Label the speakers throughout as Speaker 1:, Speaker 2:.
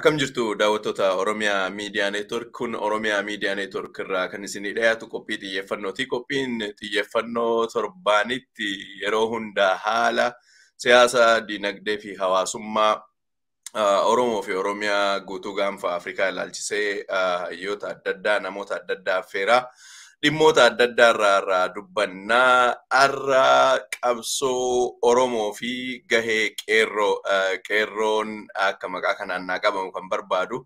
Speaker 1: Akkam jirtu daawwattoota Oromiyaa Miidiyaa Neetwork kun Oromiyaa Miidiyaa Neetwork irraa kan isinii dhiyaatu qophii xiyyeeffannooti. Qophiin xiyyeeffannoo torbaanitti yeroo hundaa haala siyaasa, dinagdee fi hawaasummaa Oromoo fi Oromiyaa guutuu gaanfa Afrikaa ilaalchisee hayyoota adda addaa namoota adda addaa affeeraa dhimmoota adda addaa irraa irraa dubbannaa har'a qabsoo Oromoo fi gahee qeerroo qeerroon akka maqaa kanaan naa qabamu kan barbaadu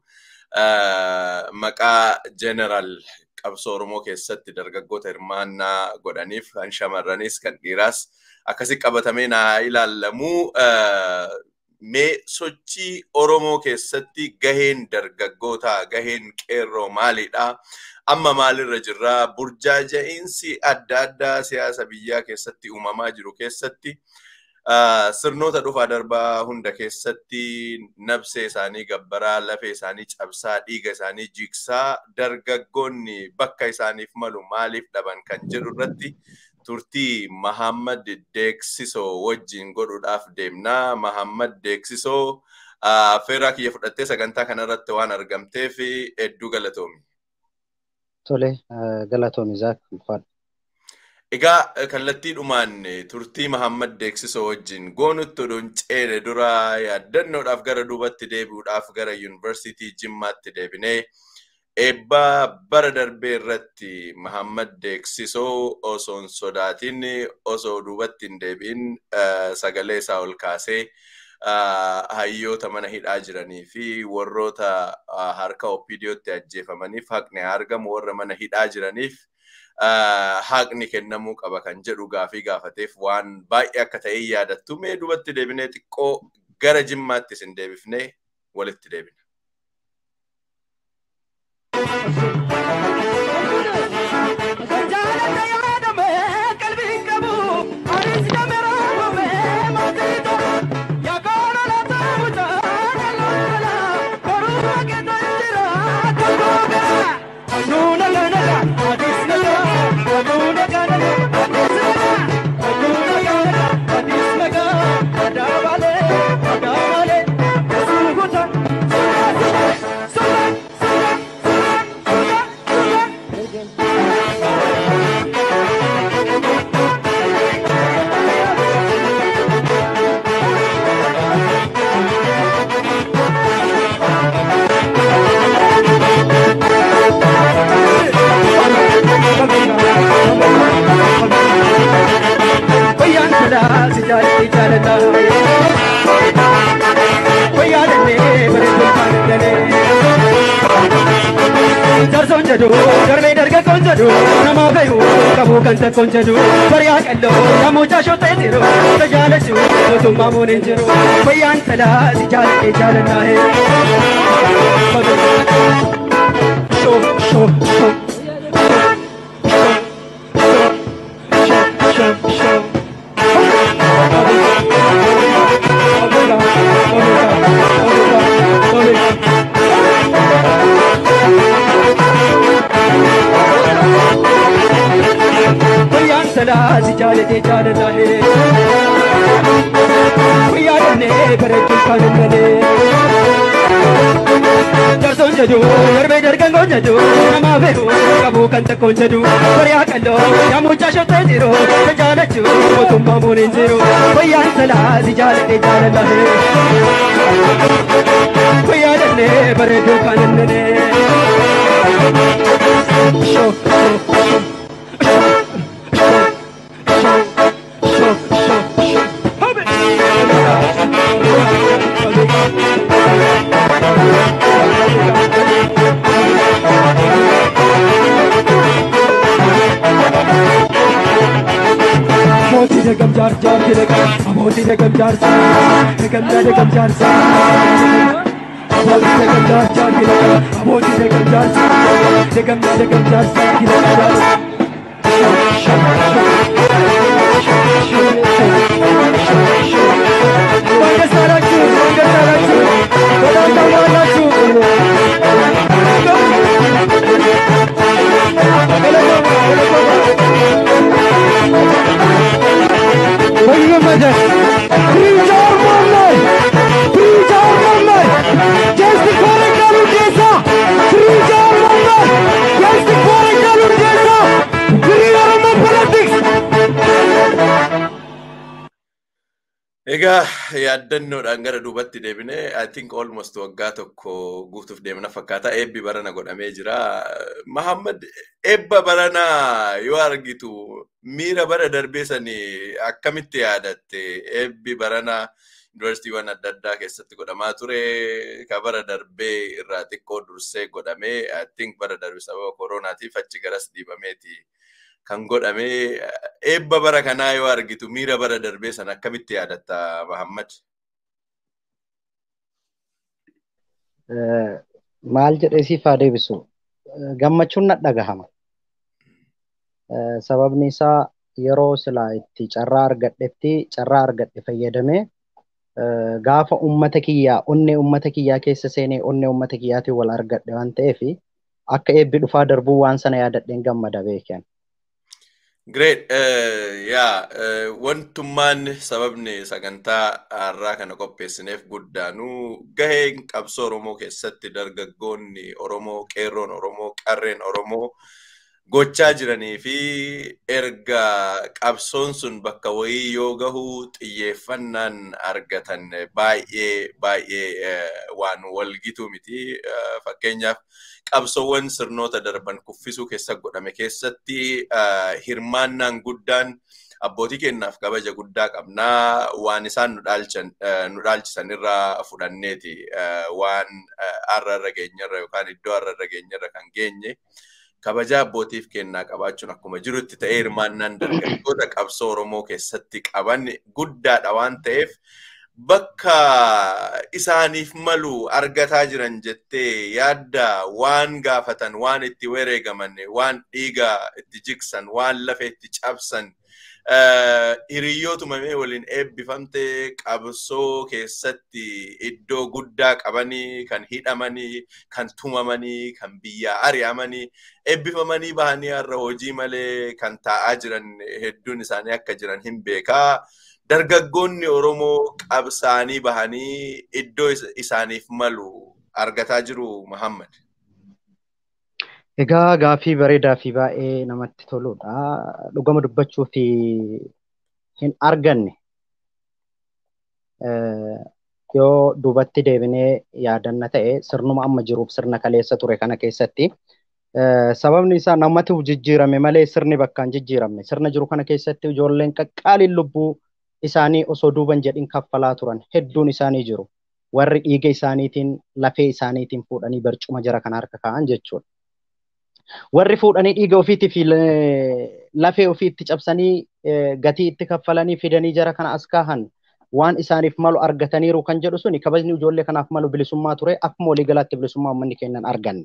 Speaker 1: maqaa jeneraal qabsoo Oromoo keessatti dargaggoota hirmaannaa godhaniif kan shamarranis kan dhiiraas akkasi qabatamee naa ilaallamu mee sochii Oromoo keessatti gaheen dargaggootaa gaheen qeerroo maalidha? Amma maalirra jirra? Burjaaja'iinsi adda addaa siyaasa biyyaa keessatti uumamaa jiru keessatti sirnoota dhufaa darbaa hunda keessatti nabsee isaanii gabbaraa, lafee isaanii cabsaa, dhiiga isaanii jigsaa dargaggoonni bakka isaaniif malu maaliif dhaban kan jedhu irratti turtii Mahammad Deeksisoo wajjin godhuudhaaf deemnaa. Mahammad Deeksisoo affeerraa kiyya fudhattee sagantaa kanarratti waan argamteef hedduu galatoomi.
Speaker 2: Tole, galatoomi Zaak ulfaadha.
Speaker 1: Egaa kallattiidhumaan turtii Mahammad Deeksisoo wajjin goonutti odoon ceene dura yaaddannoodhaaf gara duubatti deebi'uudhaaf gara yuunivarsiitii Jimmaatti deebinee eebba bara darbee irratti Mahammad Deeksisoo osoo hin sodaatin osoo duubatti hin deebi'in sagalee isaa ol kaasee hayyoota mana hidhaa jiranii fi warroota harka opiidiyootti ajjeefamaniif haqni argamu warra mana hidhaa jiraniif haqni kennamuu qaba kan jedhu gaafii gaafateef waan baay'ee akka ta'e yaadattu mee duubatti deebinee xiqqoo gara jimmaatti isin deebifnee walitti deebina.
Speaker 3: Jarson jedhu darbee dargaggoon jedhu nama fayu qabu kan takkoon jedhu bariyaa qalloo namoota shootee jiru tajaajilachuu mootummaa muun hin jiru fayyaan talaa si jaalatee jaalannaa hee. Shoo shoo shoo. Salaa si jaalatee jaalannaa hee. Guyyaa dhannee bareechuun kan hin galee. Jarsoon jedhu darbee dargaggoon jedhu nama fe'u qabu kan takkoon jedhu bariyaa qalloo yaamuchaa shottee jiru tajaajilachuu mootummaa muun hin jiru fayyaan salaa si jaalatee jaalannaa hee. Guyyaa dhannee bareechuun kan hin galee. Shoo shoo shoo. Amooti dagam jaar jaar dagam Amooti dagam jaar jaar dagam na dagam jaar jaar Amooti dagam jaar jaar dagam Amooti dagam jaar jaar dagam na dagam jaar jaar Bangga saranku, bangga saranku, Kodang tawalanku. Bangga majas, Preach our one Preach our one Just because
Speaker 1: Egaa yaaddannoodhaan gara duubatti deebinee I think almost waggaa tokko guutuuf deemna fakkaata eebbi barana godhamee jira. Mahammad eebba barana yoo argitu miira bara darbee sanii akkamitti yaadatte eebbi barana yuunivarsiitiiwwan adda addaa keessatti godhamaa ture ka bara darbee irraa xiqqoo dursee godhamee I think bara darbe sababa kooronaatiif achi garas dhiibameeti. kan godhame eebba bara kanaa yoo argitu miira bara darbee sana akkamitti yaadatta Mahammad?
Speaker 2: Maal jedhee siif haa deebisu gammachuun na dhagahama. Sababni isaa yeroo silaa itti carraa argadhetti carraa argadhe fayyadamee gaafa ummata kiyyaa onnee ummata kiyyaa keessa seenee onnee ummata kiyyaatiin wal argadhe waan ta'eef akka eebbi dhufaa darbuu waan sana yaadadheen gammada beekan.
Speaker 1: Great. Yaa wantummaan sababni sagantaa har'aa kana qopheessineef guddaanuu gaheen qabsoo Oromoo keessatti dargaggoonni Oromoo, qeerroon Oromoo, qarreen Oromoo gochaa jiranii fi erga qabsoon sun bakka wayii yoo gahu xiyyeeffannaan argatan baay'ee baay'ee waan walgituu miti. Fakkeenyaaf qabsoowwan sirnoota darban kuffisuu keessa godhame keessatti hirmaannaan guddaan abbootii keenyaaf kabaja guddaa qabnaa waan isaan nu dhaalchisan irraa fudhanneeti waan har'a irra geenyarra yookaan iddoo har'a irra geenyarra kan geenye kabaja abbootiif kennaa qabaachuun akkuma jirutti ta'ee hirmaannaan dargaggoota qabsoo Oromoo keessatti qaban guddaadha waan ta'eef bakka isaaniif malu argataa jiran jettee yaadda waan gaafatan waan itti wareegaman waan dhiiga itti jigsan waan lafa itti cabsan hiriyootuma mee waliin eebbifamte qabsoo keessatti iddoo guddaa qabanii kan hidhamanii kan tumamanii kan biyyaa ari'amanii eebbifamanii bahanii har'a hojii malee kan taa'aa jiran hedduun isaanii akka jiran hin beekaa. dargaggoonni Oromoo qabsaanii bahanii iddoo isaaniif malu argataa jiru Muhammad.
Speaker 2: Egaa gaafii bareedaa fi baay'ee namatti toludha. Dhugama dubbachuu fi hin arganne yoo duubatti deebinee yaadanna ta'e sirnuma amma jiruuf sirna kaleessa ture kana keessatti sababni isaa namatti jijjiirame malee sirni bakka hin jijjiiramne sirna jiru kana keessatti ijoolleen qaqqaaliin lubbuu isaanii osoo duuban jedhin kaffalaa turan hedduun isaanii jiru. Warri dhiiga isaaniitiin lafee isaaniitiin fuudhanii barcuma jara kana harka kaa'an jechuudha. Warri fuudhanii dhiiga ofiitii fi lafee ofiitti cabsanii gatii itti kaffalanii fidanii jara kana as kaahan waan isaaniif malu argataniiru kan jedhu suni kabajni ijoollee kanaaf malu bilisummaa ture akkuma waliigalaatti bilisummaa uummanni kennan arganne.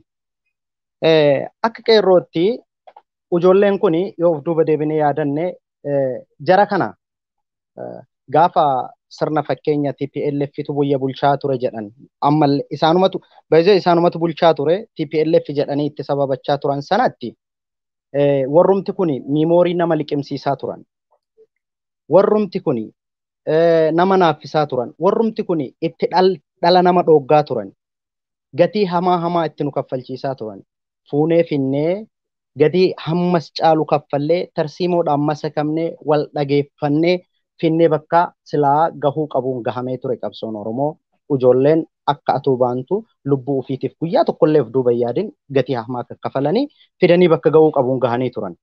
Speaker 2: Akka qeerrootti ijoolleen kun yoo of duuba deebinee yaadanne jara kana gaafa sirna fakkeenya TPLF tu buyya bulchaa ture jedhan ammallee isaanumatu baay'ee isaanumatu bulchaa ture TPLF jedhanii itti sababachaa turan sanatti warrumti kun miimoorii nama liqimsiisaa turan warrumti kun nama naaffisaa turan warrumti kun itti dhala nama dhooggaa turan gatii hamaa hamaa itti nu kaffalchiisaa turan fuunee finnee gatii hammas caalu kaffallee tarsiimoodhaan masakamnee wal dhageeffannee finnee bakka silaa gahuu qabuun gahamee ture qabsoon Oromoo ijoolleen akka atuu baantu lubbuu ofiitiif guyyaa tokkollee of duuba yaadin gatii hamaa kaffalanii fidanii bakka gahuu qabuun gahanii turan.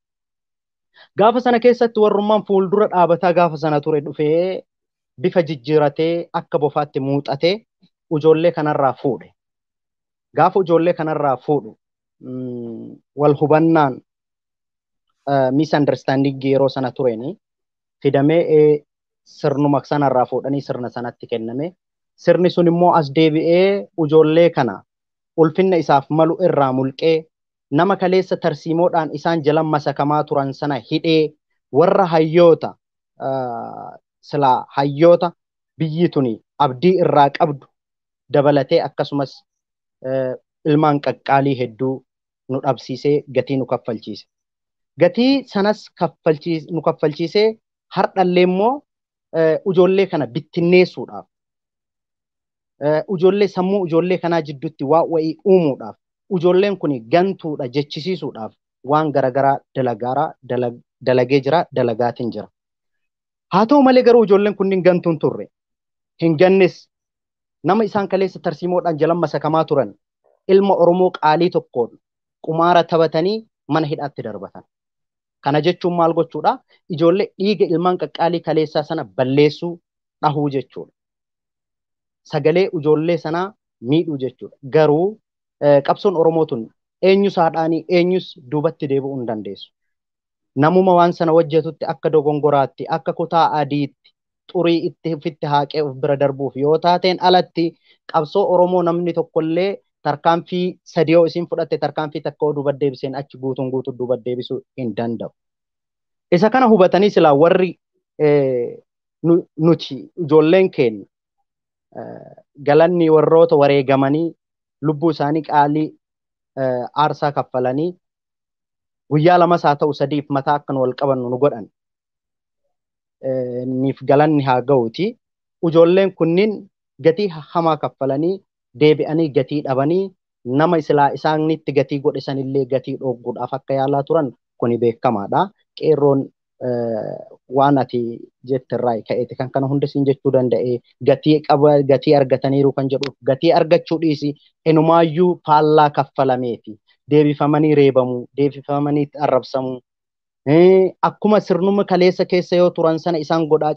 Speaker 2: Gaafa sana keessatti warrummaan fuuldura dhaabataa gaafa sana ture dhufee bifa jijjiiratee akka bofaatti muuxatee ijoollee kanarraa fuudhe. Gaafa ijoollee kanarraa fuudhu wal hubannaan misunderstanding yeroo sana tureeni fidamee sirnuma sanarraa fuudhanii sirna sanatti kenname. Sirni sun immoo as deebi'ee ijoollee kana ulfinna isaaf malu irraa mulqee nama kaleessa tarsiimoodhaan isaan jalan masakamaa turan sana hidhee warra hayyoota silaa hayyoota biyyi tuni abdii irraa qabdu dabalatee akkasumas ilmaan qaqqaalii hedduu nu dhabsiisee gatii nu kaffalchiise. Gatii sanas nu kaffalchiisee hardhallee immoo ijoollee kana bittinneessuudhaaf ijoollee sammuu ijoollee kanaa jidduutti waa wayii uumuudhaaf ijoolleen kun gantuudha jechisiisuudhaaf waan garaagaraa dalagaaraa dalagee jira dalagaatiin jira. Haa ta'u malee garuu ijoolleen kunniin gantuun turre. Hin gannes nama isaan kaleessa tarsiimoodhaan jalan masakamaa turan ilma Oromoo qaalii tokkoon qumaara taphatanii mana hidhaatti darbatan. Kana jechuun maal gochuudha? Ijoollee dhiiga ilmaan qaqqaalii kaleessaa sana balleessuu dhahuu jechuudha. Sagalee ijoollee sanaa miidhuu jechuudha. Garuu qabsoon Oromoo tun eenyus haadhaanii eenyus duubatti deebi'uu hin dandeessu. Namuma waan sana hojjetutti akka dogongoraatti akka kutaa adiitti xurii itti ofitti haaqee of bira darbuuf yoo taateen alatti qabsoo Oromoo namni tokkollee tarkaanfii sadii yoo isin fudhatte tarkaanfii takka yoo duuba deebiseen achi guutuun guutuu duuba deebisuu hin danda'u. Isa kana hubatanii silaa warri nuti ijoolleen keenya galanni warroota wareegamanii lubbuu isaanii qaalii aarsaa kaffalanii guyyaa lamas haa ta'u sadiif mataa akka nu wal qabannu nu godhan. Niif galanni haa ga'uuti. Ijoolleen kunniin gatii hamaa kaffalanii deebi'anii gatii dhabanii nama islaa isaanitti gatii godhe sanillee gatii dhoogguudhaaf akka yaalaa turan kuni beekamaadha. Qeerroon waan ati jettirraa ka'eeti kan kana hunda siin jechuu danda'e gatii qaba gatii argataniiru kan jedhuuf gatii argachuu dhiisi enumaayyuu faallaa kaffalameeti. Deebifamanii reebamuu, deebifamanii arrabsamuu. Akkuma sirnuma kaleessa keessa yoo turan sana isaan godhaa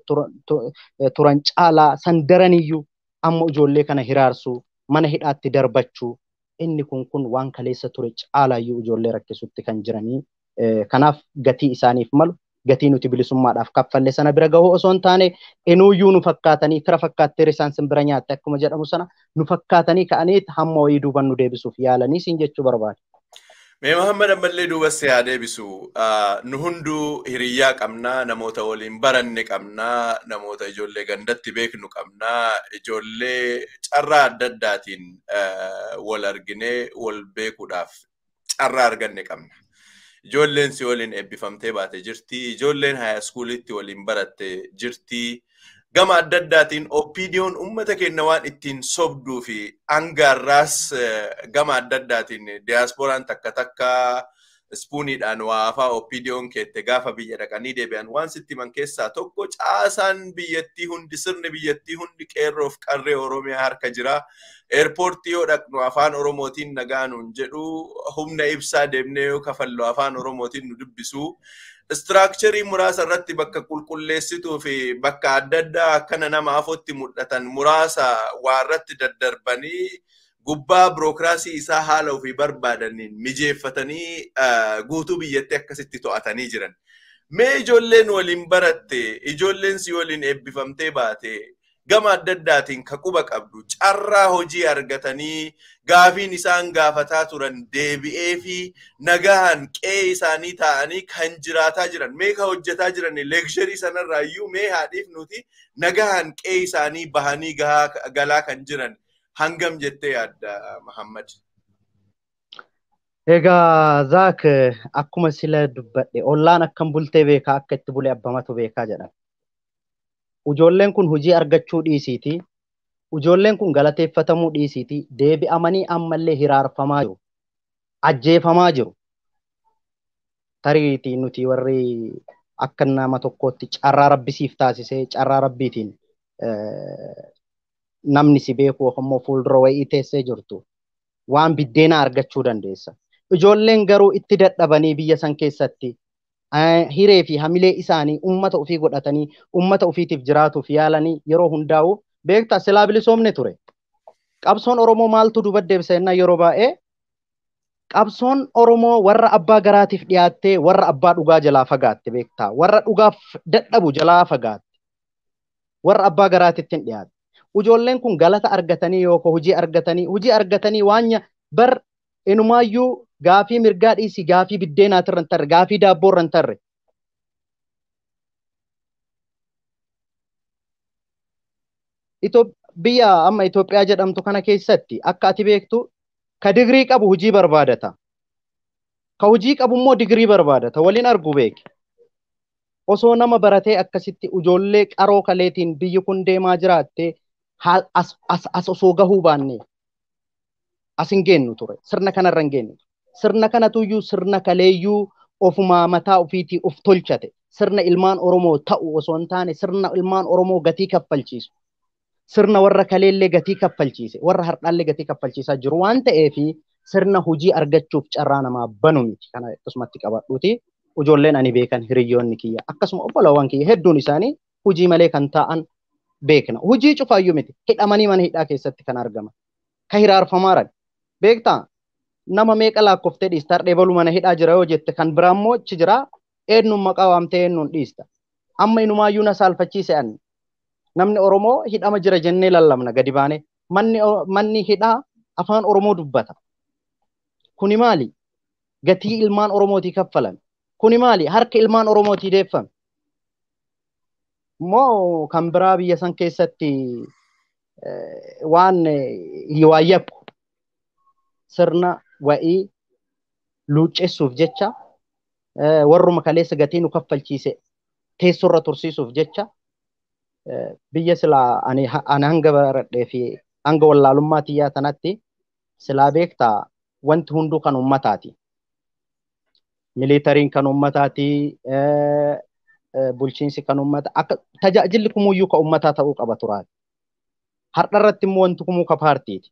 Speaker 2: turan caalaa san daraniyyuu amma ijoollee kana hiraarsuu mana hidhaatti darbachuu inni kun kun waan kaleessa ture caalaayyuu ijoollee rakkisutti kan jiranii kanaaf gatii isaaniif malu gatii nuti bilisummaadhaaf kaffalle sana bira gahuu osoo hin taane enuuyyuu nu fakkaatanii fira fakkaatteer isaan sin bira nyaatte akkuma jedhamu sana nu fakkaatanii ka'anii hamma wayii duuban nu deebisuuf yaalanii siin jechuu barbaade.
Speaker 1: Mee Muhammad ammallee duubas haa deebisu. Nu hunduu hiriyyaa qabnaa, namoota waliin baranne qabnaa, namoota ijoollee gandatti beeknu qabnaa, ijoollee carraa adda addaatiin wal arginee wal beekuudhaaf carraa arganne qabna. Ijoolleen si waliin eebbifamtee baate jirti. Ijoolleen haayaskuulitti waliin baratte jirti. Gama adda addaatiin oppiidiyoon uummata keenya waan ittiin sobduu fi hangaarraas gama adda addaatiin diyaaspooraan takka takka ispuuniidhaan waa afaa oppiidiyoon keette gaafa biyya dhaqanii deebi'an waan sitti himan keessaa tokko caasaan biyyattii hundi sirni biyyattii hundi qeerroof qarree Oromiyaa harka jira. Eerpoortii yoo dhaqnu afaan Oromootiin nagaanuun jedhu humna ibsaa deemnee yoo kafallu afaan Oromootiin nu dubbisu. Istiraakcharii muraasa irratti bakka qulqulleessituu fi bakka adda addaa akkana nama afootti mul'atan muraasa waa irratti daddarbanii gubbaa birookiraasii isaa haala ofii barbaadaniin mijeeffatanii guutuu biyyatti akkasitti to'atanii jiran. Mee ijoolleen waliin baratte, ijoolleen si waliin eebbifamtee baate, gama adda addaatiin ka quba qabdu carraa hojii argatanii gaafiin isaan gaafataa turan deebi'ee fi nagaan qe'ee isaanii taa'anii kan jiraataa jiran mee ka hojjetaa jiran leeksharii sanarraa iyyuu mee haadhiif nuti nagaan qe'ee isaanii bahanii galaa kan jiran hangam jettee yaadda Muhammad?
Speaker 2: Egaa Zaak akkuma sila dubbadhe ollaan akkam bultee beekaa akka itti bule abbamatu beekaa jedhama. Ijoolleen kun hojii argachuu dhiisiiti. Ijoolleen kun galateeffatamuu dhiisiiti. Deebi'amanii ammallee hiraarfamaa jiru. Ajjeefamaa jiru. Tariitii nuti warri akka nama tokkootti carraa rabbisiif taasisee carraa rabbiitiin namni si beeku immoo fuuldura wayii teessee jirtu waan biddeena argachuu dandeessa. Ijoolleen garuu itti dadhabanii biyya san keessatti hiree fi hamilee isaanii ummata ofii godhatanii ummata ofiitiif jiraatuuf yaalanii yeroo hundaa'u beektaa silaa bilisoomne ture. Qabsoon Oromoo maaltu duuba deebisa jennaan yeroo baay'ee qabsoon Oromoo warra abbaa garaatiif dhiyaattee warra abbaa dhugaa jalaa fagaatte beektaa warra dhugaaf dadhabu jalaa fagaatte warra abbaa garaatitti hin dhiyaatte. Ijoolleen kun galata argatanii yookaan hojii argatanii hojii argatanii waan bar inumaayyuu gaafii mirgaa dhiisi gaafii biddeenaatirra hin tarre gaafii daabboorra hin tarre. Biyya amma Itoophiyaa jedhamtu kana keessatti akka ati beektu ka digirii qabu hojii barbaadata. Ka hojii qabu immoo digirii barbaadata waliin argu beeki. Osoo nama baratee akkasitti ijoollee qaroo kaleetiin biyyi kun deemaa jiraattee as, as, as osoo gahuu baanne as hin geenyu ture. Sirna kanarra hin geenyu. Sirna kanatuyyuu sirna kaleeyyuu ofumaa mataa ofiitii uf tolchate sirna ilmaan Oromoo ta'u osoo hin taane sirna ilmaan Oromoo gatii kaffalchiisu. Sirna warra kaleellee gatii kaffalchiise warra har'aallee gatii kaffalchiisaa jiru waan ta'eefi sirna hojii argachuuf carraa namaa banu miti. Kana akkasumatti qabadhuuti. Ijoolleen ani beekan hiriyyoonni kiyya akkasuma obbolawwan kiyya hedduun isaanii hojii malee kan ta'an beekna. Hojii cufaayyuu miti. Hidhamanii mana hidhaa keessatti kan argaman. Ka hiraarfamaa jiran. Beektaa? Nama meeqa lakkoftee dhiista har'ee baluu mana hidhaa jira yoo jette kan biraa immoo achi jira eenyuun maqaa waamtee eenyuun dhiista. Amma inumaayyuu na saalfachiise anni. Namni Oromoo hidhama jira jennee lallabna gadi baanee. Manni, manni hidhaa afaan Oromoo dubbata. Kuni maali? Gatii ilmaan Oromootii kaffalame. Kuni maali? Harka ilmaan Oromootii deeffame. Immoo kan biraa biyya san keessatti waan waan yakku sirna wa'ii luuccessuuf jecha warruma kaleessa gatii nu kaffalchiise teessorra tursiisuuf jecha biyya silaa ani hanga baradhee fi hanga wallaalummaa tiyyaa tanatti silaa beektaa wanti hunduu kan ummataati. Militariin kan ummataati. Bulchiinsi kan ummata akka tajaajilli kumuyyuu ka ummataa ta'uu qaba turaati. Har'a irratti immoo wanti kumuu ka paartiiti.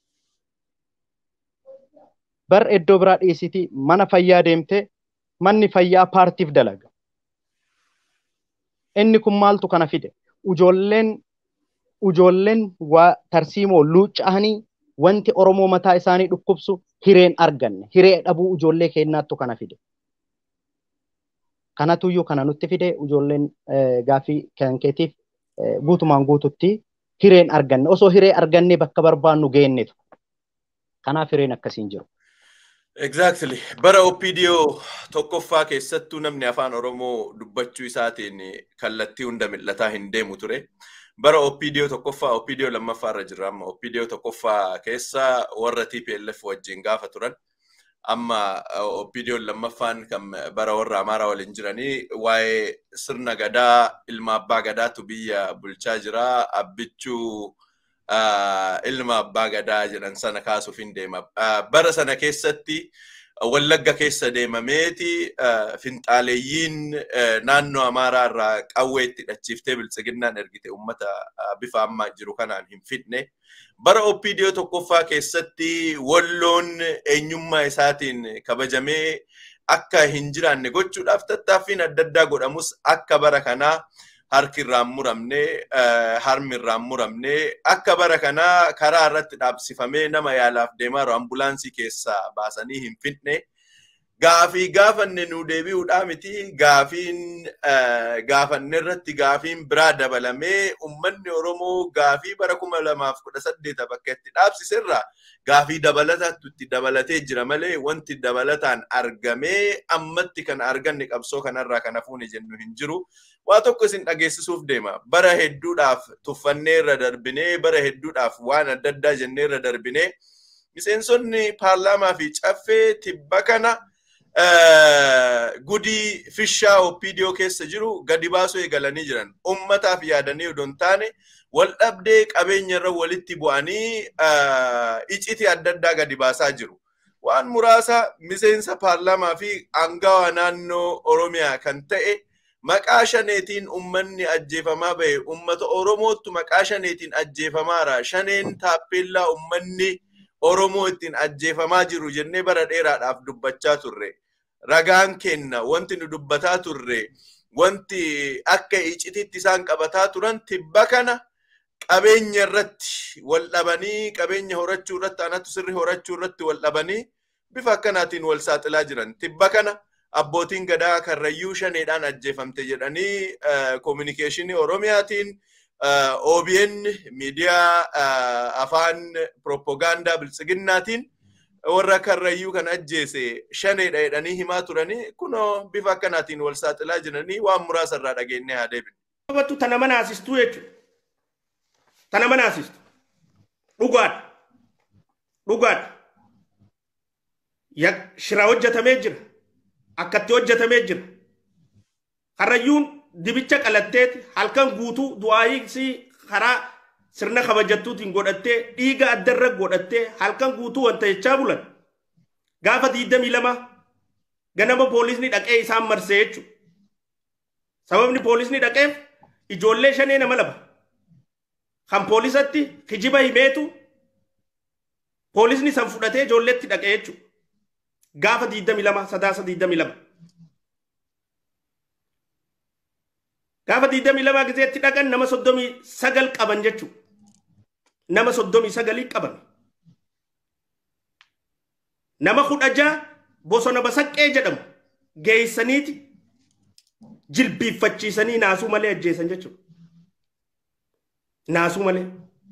Speaker 2: Bar iddoo biraa dhiisiti mana fayyaa deemtee manni fayyaa paartiif dalaga. Inni kun maaltu kana fide? Ijoolleen ijoolleen waa tarsiimoo luucca'anii wanti Oromoo mataa isaanii dhukkubsu hireen arganne. Hiree dhabuu ijoollee keenyaattu kana fide. Kanatuyyuu kana nutti fide ijoolleen gaaffii kan keetiif guutumaan guututti hireen arganne. Osoo hiree arganne bakka barbaannu geennetu. Kanaaf hireen akkasiin jiru.
Speaker 1: Exactly. Bara OPDO tokkoffaa keessattuu namni afaan Oromoo dubbachuu isaatiin kallattii hunda mil'ataa hin deemu ture. Bara OPDO tokkoffaa OPDO lammaffaa irra jirra amma OPDO tokkoffaa keessa warra TPLF wajjin gaafa turan. Amma OPDO lammaffaan kan bara warra Amaaraa waliin jiranii waa'ee sirna gadaa ilma abbaa gadaatu biyya bulchaa jira. Abbichuu ilma abbaa gadaa jedhan sana kaasuuf hin deema. Bara sana keessatti Wallagga keessa deemameeti finxaaleeyyiin naannoo Amaaraa irraa qawwee itti hidhachiiftee biltsiginnaan ergite uummata bifa ammaa jiru kanaan hin fidne. Bara OPDO tokkoffaa keessatti walloon eenyummaa isaatiin kabajamee akka hin jiraanne gochuudhaaf tattaaffiin adda addaa godhamus akka bara kanaa harki irraan muramne harmi irraan muramne akka bara kanaa karaa irratti dhaabsifamee nama yaalaaf deemaa jiru ambulaansii keessaa baasanii hin fidne. Gaafii gaafanne nu deebi'uudhaa miti gaafiin gaafanne irratti gaafiin biraa dabalamee uummanni Oromoo gaafii bara kuma lamaaf kudha saddeeta bakka itti dhaabsiserra gaafii dabalataatu itti dabalatee jira malee wanti dabalataan argamee ammatti kan arganne qabsoo kanarraa kan hafuuni jennu hin jiru. Waa tokko isin dhageessisuuf deema. Bara hedduudhaaf tuffannee irra darbinee bara hedduudhaaf waan adda addaa jennee irra darbinee miseensonni paarlaamaa fi caffee tibba kana gudii fishaa OPDO keessa jiru gadi baasuu eegalanii jiran. Ummataaf yaadanii odoo hin taane wal dhabdee qabeenya irra walitti bu'anii iccitii adda addaa gadi baasaa jiru. Waan muraasa miseensa paarlaamaa fi angawaa naannoo Oromiyaa kan ta'e maqaa shaneetiin ummanni ajjeefamaa bahe ummata Oromoottu maqaa shaneetiin ajjeefamaara. Shaneen taappeellaa ummanni Oromoo ittiin ajjeefamaa jiru jennee bara dheeraadhaaf dubbachaa turre. Ragaan kenna wanti nu dubbataa turre wanti akka icitiitti isaan qabataa turan tibba kana qabeenya irratti wal dhabanii qabeenya horachuu irratti anatu sirri horachuu irratti wal dhabanii bifa akkanaatiin wal saaxilaa jiran. Tibba kana abbootiin gadaa karrayyuu shaneedhaan ajjeefamte jedhanii koominikeeshinii Oromiyaatiin OBN miidiyaa afaan propagaandaa biltsiginnaatiin warra karrayyuu kan ajjeese shaneedha jedhanii himaa turanii kunoo bifa akkanaatiin wal saaxilaa jiranii waan muraasa irraa dhageenyee haa deebinu.
Speaker 4: Qabattu tana mana asistuu jechuudha. Tana mana asistu. Dhugaadha. Dhugaadha. Shira hojjetamee jira. Akkatti hojjetamee jira. Karrayyuun dibicha qalatteeti halkan guutuu du'aayii karaa sirna kabajattuutiin godhattee dhiiga addarra godhattee halkan guutuu wanta jechaa bulan gaafa diidamii lama ganama poolisni dhaqee isaan marsee jechuudha. Sababni poolisni dhaqeef ijoollee shanee nama laba. Kan poolisatti kijiba himeetu poolisni san fudhatee ijoolleetti dhaqee jechuudha. Gaafa 22 sadaasa 22. Gaafa 22 gizeetti dhaqan nama 39 qaban jechuudha. Nama 39 qaban. Nama kudha ja'a bosona basaqqee jedhamu geessaniiti jilbiiffachiisanii naasuu malee ajjeesan jechuudha. Naasuu malee.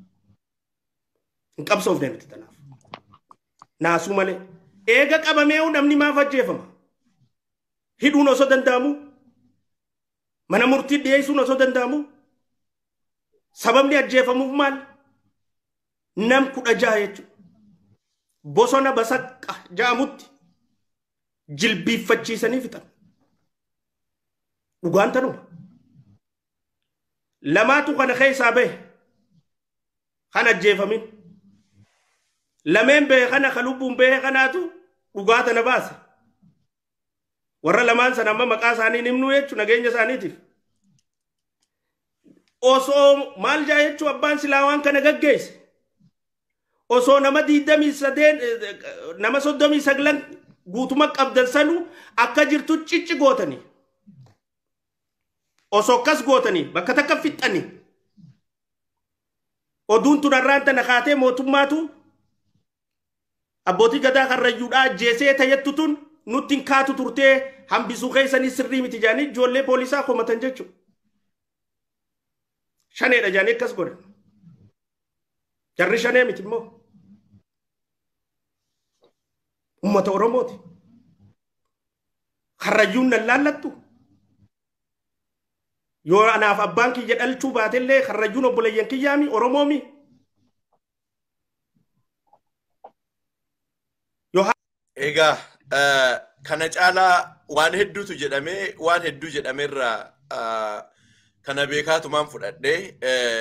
Speaker 4: Hin qabsoofne nuti tanaaf. Naasuu malee. Eega qabamee namni maaf ajjeefama? Hidhuun osoo danda'amu? Mana murtii dhiyeessuun osoo danda'amu? Sababni ajjeefamuuf maal? Nam kudha ja'a jechuudha. Bosona basaqqa ja'amutti jilbiiffachiisanii fixan. Dhugaan tanuma. Lamaatu kana keessaa bahe kan ajjeefamin. Lameen bahe kana kan lubbuun bahe kanaatu dhugaa tana baase. Warra lamaan sana amma maqaa isaanii himnuu jechuun nageenya isaaniitiif. Osoo maal jaa jechuun abbaan silaa waan kana gaggeesse. Osoo nama diidamii sadeen nama soddomii saglan guutuma qabdan sanuu akka jirtu cicci gootanii. Osoo akkas gootanii bakka takka fixxanii. Oduun tun har'aan tana kaatee mootummaatu abbootii gadaa karrayyuudhaa ajjeesee tayyattu tun nutti hin kaatu turtee hambisuu keessanii sirrii miti jaanii ijoollee poolisaa komatan jechuudha. Shaneedha jaanii akkas godhan. Jarri shanee miti immoo. Uummata Oromooti. Karrayyuun nan laallattu. Yoo anaaf abbaan kiyya dhalchuu baatellee karrayyuun obboleeyyan kiyyaami Oromoomi.
Speaker 1: Egaa kana caalaa waan hedduutu jedhamee waan hedduu jedhameerraa kana beekaatumaan fudhadhee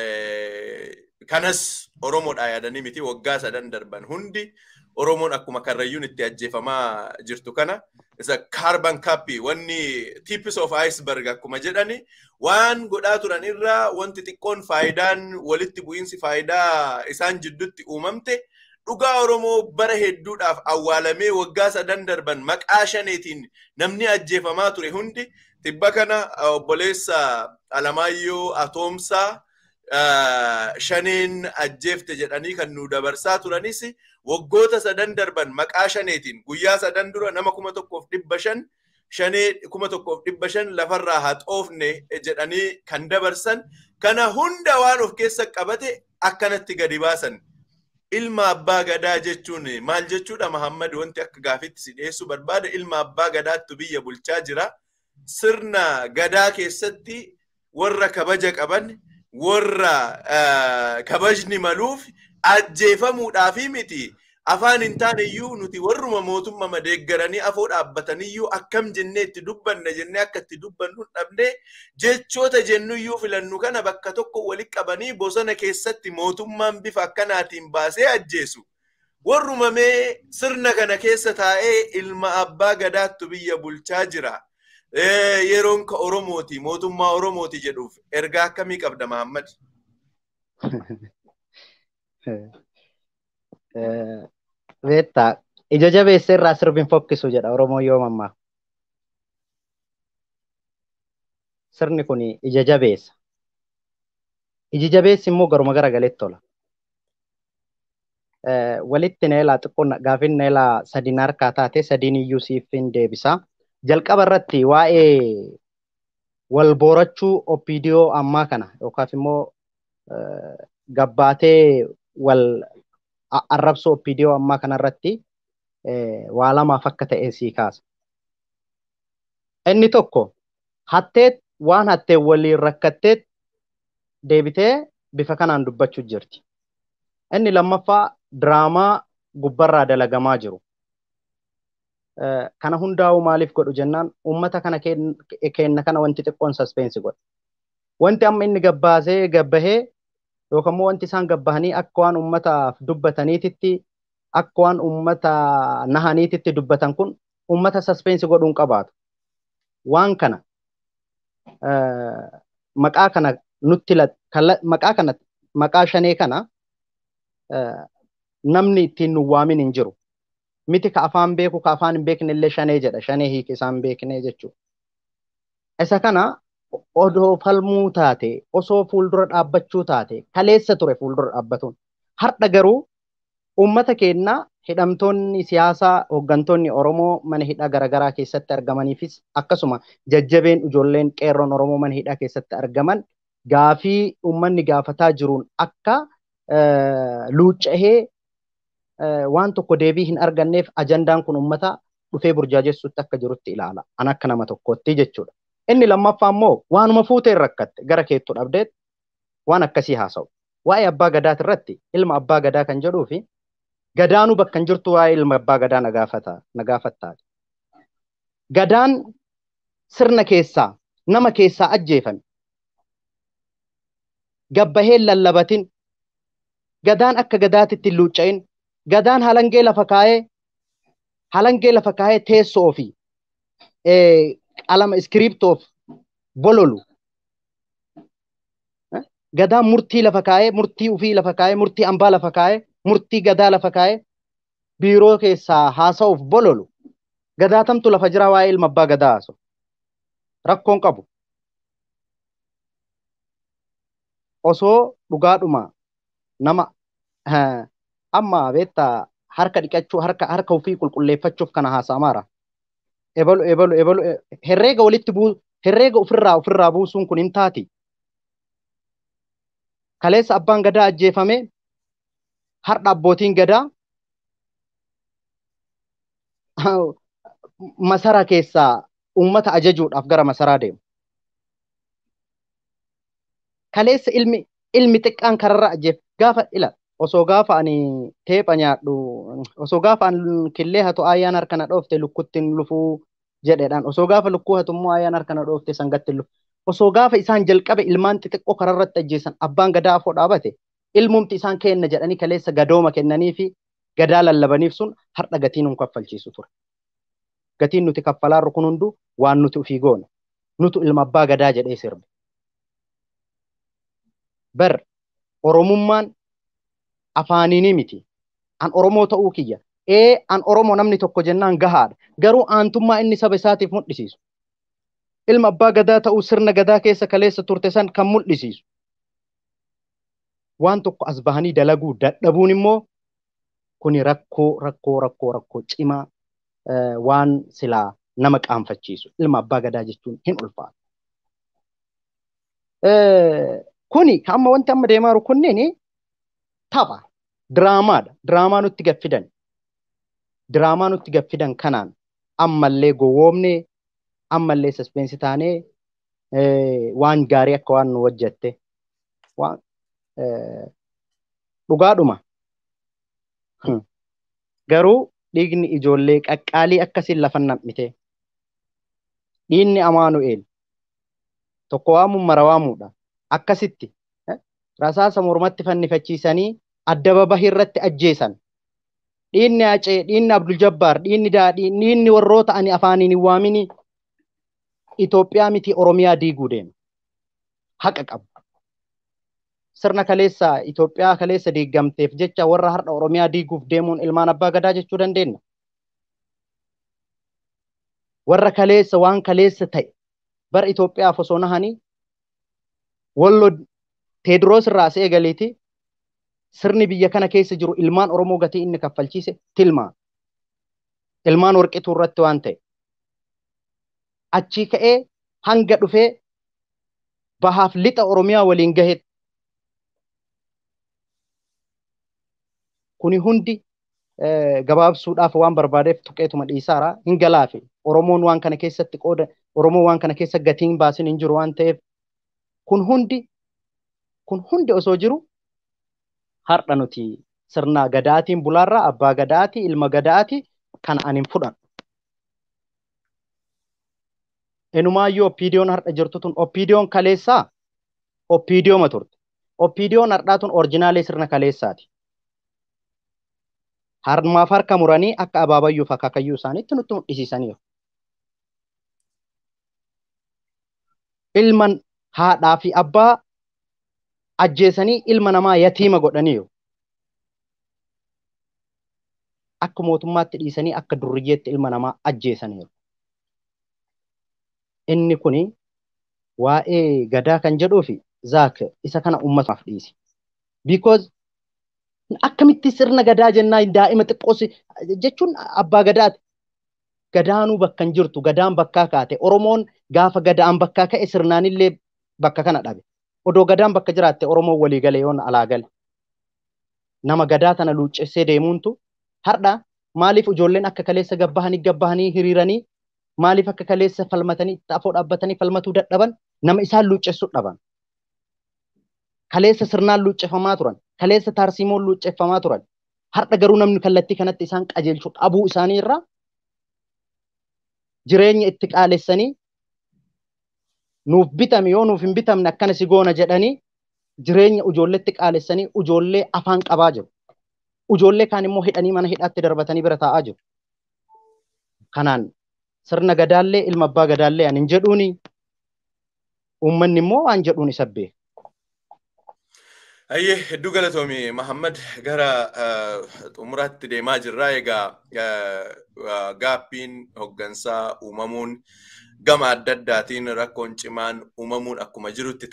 Speaker 1: kanas Oromoodhaa yaadanii miti waggaa sadan darban hundi Oromoon akkuma karrayyuun itti ajjeefamaa jirtu kana isa kaarban kaappii wanni tiipis of iceberg akkuma jedhani waan godhaa turan irraa wanti xiqqoon faayidaan walitti bu'iinsi faayidaa isaan jidduutti uumamte dhugaa Oromoo bara hedduudhaaf awwaalamee waggaa sadan darban maqaa shaneetiin namni ajjeefamaa ture hundi tibba kana obboleessa Alamaayyoo Atoomsaa shaneen ajjeefte jedhanii kan nu dabarsaa turanis waggoota sadan darban maqaa shaneetiin guyyaa sadan dura nama kuma tokkoof dhibba shan shanee kuma tokkoof dhibba shan lafarraa haxoofne jedhanii kan dabarsan kana hunda waan of keessa qabate akkanatti gadi baasan. Ilma abbaa gadaa jechuun maal jechuudha Mahammad wanti akka gaafitti si dhiyeessuu barbaada ilma abbaa gadaattu biyya bulchaa jira. Sirna gadaa keessatti warra kabaja qaban warra kabajni maluuf ajjeefamuudhaafi miti. Afaan hin taane iyyuu nuti warruma mootummaa madeeggaranii afoo dhaabbataniyyuu akkam jennee itti dubbanna jennee akka itti dubbannu dhabnee jechoota jennu iyyuu filannu kana bakka tokko walitti qabanii bosona keessatti mootummaan bifa akkanaatiin baasee ajjeesu. Warruma mee sirna kana keessa taa'ee ilma abbaa gadaattu biyya bulchaa jira. Yeroon ka Oromooti mootummaa Oromooti jedhuuf ergaa akkamii qabda Mahammad?
Speaker 2: Beektaa ija jabeessa irraa sirbiin fokkisu jedha Oromoon yoo mammaa. Sirni kun ija jabeessa. Iji jabeessi immoo garuma gara galetti tola. Walitti neelaa xiqqoon gaafin neelaa sadiin harkaa taate sadiin iyyuu siif hin deebisa. Jalqaba irratti waa'ee wal boorachuu opiidiyoo ammaa kana yookaas immoo gabbaatee wal arrabsoo opiidiyoo ammaa kanarratti waa lamaaf akka ta'e sii kaasa. Inni tokko hatteet waan hattee waliin rakkatteet deebitee bifa kanaan dubbachuu jirti. Inni lammaffaa diraamaa gubbarraa dalagamaa jiru. Kana hundaa'uu maaliif godhu jennaan uummata kana kenna kana wanti xiqqoon saspeensi godha. Wanti amma inni gabbaasee gabbahee yookaan immoo wanti isaan gabbahanii akka waan uummataaf dubbataniititti akka waan uummata nahaniititti dubbatan kun uummata saspeensi godhuun qabaatu. Waan kana maqaa kana nutti maqaa kana maqaa shanee kana namni ittiin nu waamin hin jiru. Miti ka afaan beeku ka afaan hin beekne illee shanee jedha. Shanee hiiki isaan beeknee jechuudha. Isa kana odoo falmuu taate osoo fuuldura dhaabbachuu taate kaleessa ture fuuldura dhaabbatuun. Har'a garuu uummata keenyaa hidhamtoonni siyaasaa hooggantoonni Oromoo mana hidhaa garaagaraa keessatti argamaniifis akkasuma jajjabeen ijoolleen qeerroon Oromoo mana hidhaa keessatti argaman gaafii uummanni gaafataa jiruun akka luucca'ee waan tokko deebii hin arganneef ajandaan kun uummata dhufee burjaajessuutti akka jirutti ilaala. An akka nama tokkootti jechuudha. Inni lammaffaa immoo waanuma fuuteen rakkatte gara keettu dhabdeet waan akkasii haasa'u. Waa'ee abbaa gadaa irratti ilma abbaa gadaa kan jedhuu fi gadaanuu bakka hin jirtu waa'ee ilma abbaa gadaa na gaafattaa. Gadaan sirna keessaa nama keessaa ajjeefame. Gabbaheen lallabatin gadaan akka gadaatitti hin luucca'in gadaan halangee lafa kaayee halangee lafa kaayee teessoo fi qalama iskiriiptoof bololu gadaan murtii lafa kaayee murtii ufii lafa kaayee murtii ambaa lafa kaayee murtii gadaa lafa kaayee biiroo keessaa haasa'uuf bololu gadaatamtu lafa jira waa'ee ilma abbaa gadaa haasa'u rakkoon qabu osoo dhugaadhuma nama amma beektaa harka dhiqachuu harka harka ofii qulqulleeffachuuf kana haasa'amaara. Ebalu ebalu ebalu herreega walitti buu herreega ofirraa ofirraa buusuun kun hin taati. Kaleessa abbaan gadaa ajjeefame har'a abbootiin gadaa masara keessaa uummata ajajuudhaaf gara masaraa deemu. Kaleessa ilmi ilmi xiqqaan kararra ajjeef gaafa ila osoo gaafa ani teepha nyaadhu osoo gaafa an killee hatu ayyaan harka na dhoofte lukkuttiin lufuu jedheedhaan osoo gaafa lukkuu hatu immoo ayyaan harka na dhoofte sangatti lufu osoo gaafa isaan jalqabe ilmaan xixiqqoo kararratti ajjeesan abbaan gadaa afoo dhaabate ilmumti isaan kenna jedhanii kaleessa gadooma kennanii fi gadaa lallabaniif sun har'a gatiin nun kaffalchiisu ture. Gatiin nuti kaffalaarru kun hundu waan nuti ufii goone nutu ilma abbaa gadaa jedhee sirbe. Bar Oromummaan afaaniini miti. An Oromoo ta'uu kiyya. Ee an Oromoo namni tokko jennaan gahaadha. Garuu aantummaa inni saba isaatiif mul'isiisu. Ilma abbaa gadaa ta'uu sirna gadaa keessa kaleessa turte san kan mul'isiisu. Waan tokko as bahanii dalaguu dadhabuun immoo kuni rakkoo rakkoo rakkoo rakkoo cimaa waan silaa nama qaanfachiisu. Ilma abbaa gadaa jechuun hin ulfaatu. Kuni amma wanti amma deemaa jiru kunniin tapha diraamaadha. Diraamaa nutti gaffidan. Diraamaa nutti gaffidan kanaan ammallee gowwoomnee ammallee saspeensi taanee waan gaarii akka waan nu hojjette waan dhugaadhuma. Garuu dhiigni ijoollee qaqqaalii akkasiin lafa nam'ite. Dhiinni Amaanu'eel tokko waamuun mara waamuudha. Akkasitti rasaasa mormatti fannifachiisanii adda babahii irratti ajjeesan. Dhiinni Acee, dhiinni Abdul Jabbaar, dhiinni Daadhii, dhiinni warroota ani afaaniin hin waamini Itoophiyaa miti Oromiyaa diiguu deema. Haqa qabu. Sirna kaleessa Itoophiyaa kaleessa diigamteef jecha warra har'a Oromiyaa diiguuf deemuun ilmaan abbaa gadaa jechuu dandeenya. Warra kaleessa waan kaleessa ta'e bara Itoophiyaaf osoo nahanii wallo Teediroos irraa as eegaleeti sirni biyya kana keessa jiru ilmaan Oromoo gatii inni kaffalchiise tilmaa. Ilmaan warqituu irratti waan ta'e. Achii ka'ee hanga dhufee bahaaf lixa Oromiyaa waliin gahetti. Kuni hundi gabaabsuudhaaf waan barbaadeef tuqeetuma dhiisaara hin galaafe. Oromoon waan kana keessatti qooda Oromoon waan kana keessa gatiin baasin hin jiru waan ta'eef kun hundi kun hundi osoo jiru har'a nuti sirna gadaatiin bulaarraa abbaa gadaati ilma gadaati kan ani hin fudhan. Enumaayyuu oppiidiyoon har'a jirtu tun oppiidiyoon kaleessaa oppiidiyooma turte. Oppiidiyoon har'aa tun orjinaalee sirna kaleessaati. harmaaf harka muranii akka abaabayyuuf akaakayyuu isaaniitti nutti mul'isiisaniiru. Ilman haadhaa fi abbaa ajjeesanii ilma namaa yatiima godhaniiru. Akka mootummaatti dhiisanii akka durriyyeetti ilma namaa ajjeesaniiru. Inni kuni waa'ee gadaa kan jedhuu fi zaak isa kana uummataaf dhiisi. Because akkamitti sirna gadaa jennaan daa'ima xiqqoos jechuun abbaa gadaati. Gadaanuu bakka hin jirtu gadaan bakkaa kaate Oromoon gaafa gadaan bakkaa ka'e sirnaanillee bakka kana dhabe. Odoo gadaan bakka jiraatte Oromoon walii gale yoon alaa gale. Nama gadaa tana luuccessee deemuuntu har'a maaliif ijoolleen akka kaleessa gabbahanii gabbahanii hiriiranii maaliif akka kaleessa falmatanii afoo dhaabbatanii falmatuu dadhaban nama isaan luuccessuu dhaban. Kaleessa sirnaan luuccefamaa turan. Kaleessa taarsiimoon luucceeffamaa turan. Har'a garuu namni kallattii kanatti isaan qajeelchuu dhabuu isaanii irraa jireenya itti qaalessanii nuuf bitame yoo nuuf hin bitamne akkana si goona jedhanii jireenya ijoolleetti qaalessanii ijoollee afaan qabaa jiru. Ijoollee kaan immoo hidhanii mana hidhaatti darbatanii bira taa'aa jiru. Kanaan sirna gadaallee ilma abbaa gadaallee ani hin jedhuuni uummanni immoo waan jedhuun isa beeka.
Speaker 1: Ayyee hedduu galatoomi Mahammad gara xumuraatti deemaa jirra. Egaa gaaffiin hoggansaa uumamuun gama adda addaatiin rakkoon cimaan uumamuun akkuma jirutti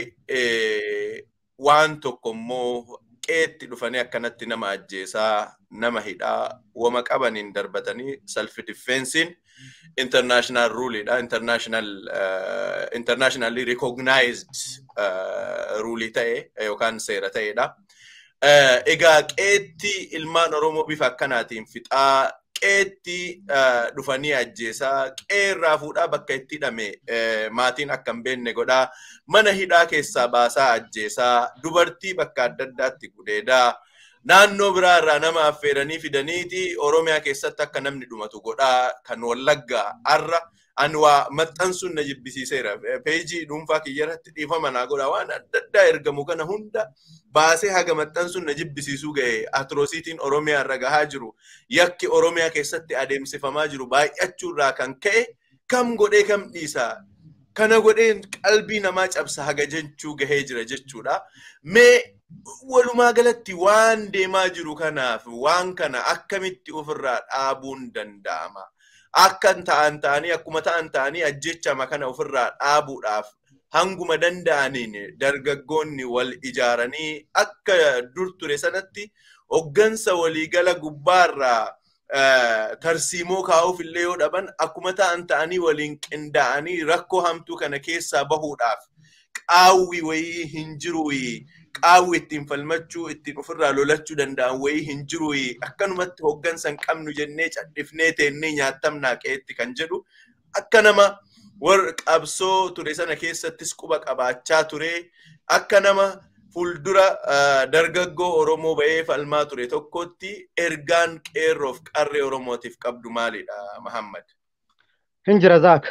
Speaker 1: ta'ee waan tokko immoo qeetti dhufanii akkanatti nama ajjeesaa nama hidhaa wama qabaniin darbatanii self defensiin international ruleidha international internationally recognized rulii ta'e yookaan seera ta'edha. Egaa qeetti ilmaan Oromoo bifa akkanaatiin fixaa qeetti dhufanii ajjeesaa qeerraa fuudhaa bakka itti hidhame maatiin akka hin beekne godhaa mana hidhaa keessaa baasaa ajjeesaa dubartii bakka adda addaatti gudeedaa naannoo biraa irraa nama affeeranii fidaniiti Oromiyaa keessatti akka namni dhumatu godhaa kan wallaggaa har'a ani waa maxxansuun na jibbisiiseera. Peejii dhuunfaa kiyyarratti dhiifama naa godhaa waan adda addaa ergamu kana hunda baasee haga maxxansuun na jibbisiisuu ga'e atroosiitiin Oromiyaa irra gahaa jiru yakki Oromiyaa keessatti adeemsifamaa jiru baay'achuurraa kan ka'e kam godhee kam dhiisaa kana godheen qalbii namaa cabsa haga jechuu gahee jira jechuudha. Mee walumaa galatti waan deemaa jiru kanaaf waan kana akkamitti ofirraa dhaabuun danda'ama? Akkan ta'an ta'anii akkuma ta'an ta'anii ajjechama kana ofirraa dhaabuudhaaf hanguma danda'aniin dargaggoonni wal ijaaranii akka dur ture sanatti hoggansa waliigala gubbaarraa tarsiimoo kaa'uuf illee yoo dhaban akkuma ta'an ta'anii waliin qindaa'anii rakkoo hamtuu kana keessaa bahuudhaaf qaawwi wayii hin jiru qaawwi ittiin falmachuu ittiin ofirraa lolachuu danda'an wayii hin jiru akkanumatti hoggansa hin qabnu jennee cadhifnee teennee nyaatamnaa qeetti kan jedhu akka nama warra qabsoo ture sana keessattis quba qabaachaa ture akka nama fuuldura dargaggoo Oromoo ba'ee falmaa ture tokkotti ergaan qeerroof qarree Oromootiif qabdu maalidha Mahammad?
Speaker 2: Hin jira zaak.